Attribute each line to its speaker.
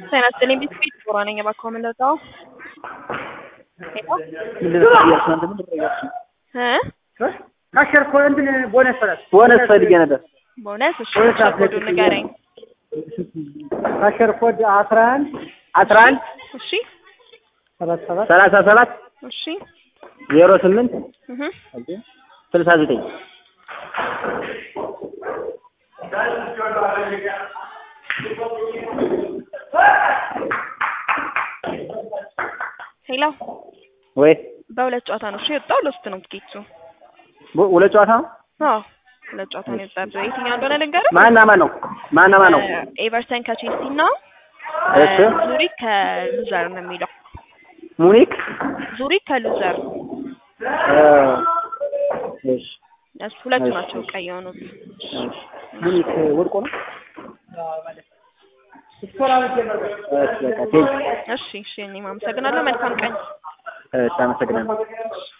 Speaker 1: ጤና ይስጥልኝ ቢስኩት ጦራ ነኝ። እባክዎ ምን ልርዳዎ?
Speaker 2: ምንድን ነው እያልሽ ነው? ምንድን ነው እያልሽ ነው?
Speaker 1: እ
Speaker 3: ካሸር እኮ እንትን ቦነስ ፈላት
Speaker 2: ቦነስ ፈልጌ ነበር።
Speaker 1: ቦነስ እሺ፣
Speaker 3: ቦነስ
Speaker 1: ካሸር
Speaker 3: አትሌት
Speaker 1: ኮዱን ንገረኝ።
Speaker 3: ካሸር ኮድ አስራ አንድ
Speaker 2: አስራ አንድ
Speaker 1: እሺ
Speaker 3: ሰባት ሰባት
Speaker 2: ሰላሳ ሰባት
Speaker 1: እሺ
Speaker 2: ዜሮ ስምንት
Speaker 1: እህ
Speaker 2: ስልሳ ዘጠኝ
Speaker 1: ሄሎ
Speaker 2: ወይ
Speaker 1: በሁለት ጨዋታ ነው እሺ የወጣው። ሎስት ነው ትኬቱ።
Speaker 2: ቡ- ሁለት ጨዋታ ነው።
Speaker 1: አዎ ሁለት ጨዋታ ነው የወጣው። የትኛው እንደሆነ ልንገርህ።
Speaker 2: ማና ማን ነው? ማና ማን ነው?
Speaker 1: ኤቨርተን ከቼልሲ እና
Speaker 2: እሺ
Speaker 1: ዙሪክ ከሉዘር ነው የሚለው።
Speaker 2: ሙኒክ
Speaker 1: ዙሪክ ከሉዘር
Speaker 2: እ፣ እሺ
Speaker 1: እሱ ሁለቱ
Speaker 2: እሺ።
Speaker 1: ናቸው ቀይ የሆኑት።
Speaker 2: ሙኒክ ወድቆ ነው።
Speaker 3: ስቶራ ጀመረ
Speaker 2: እሺ በቃ ቴንክ
Speaker 1: እሺ እሺ እኔም አመሰግናለሁ። መልካም ቀን።
Speaker 2: እሺ አመሰግናለሁ።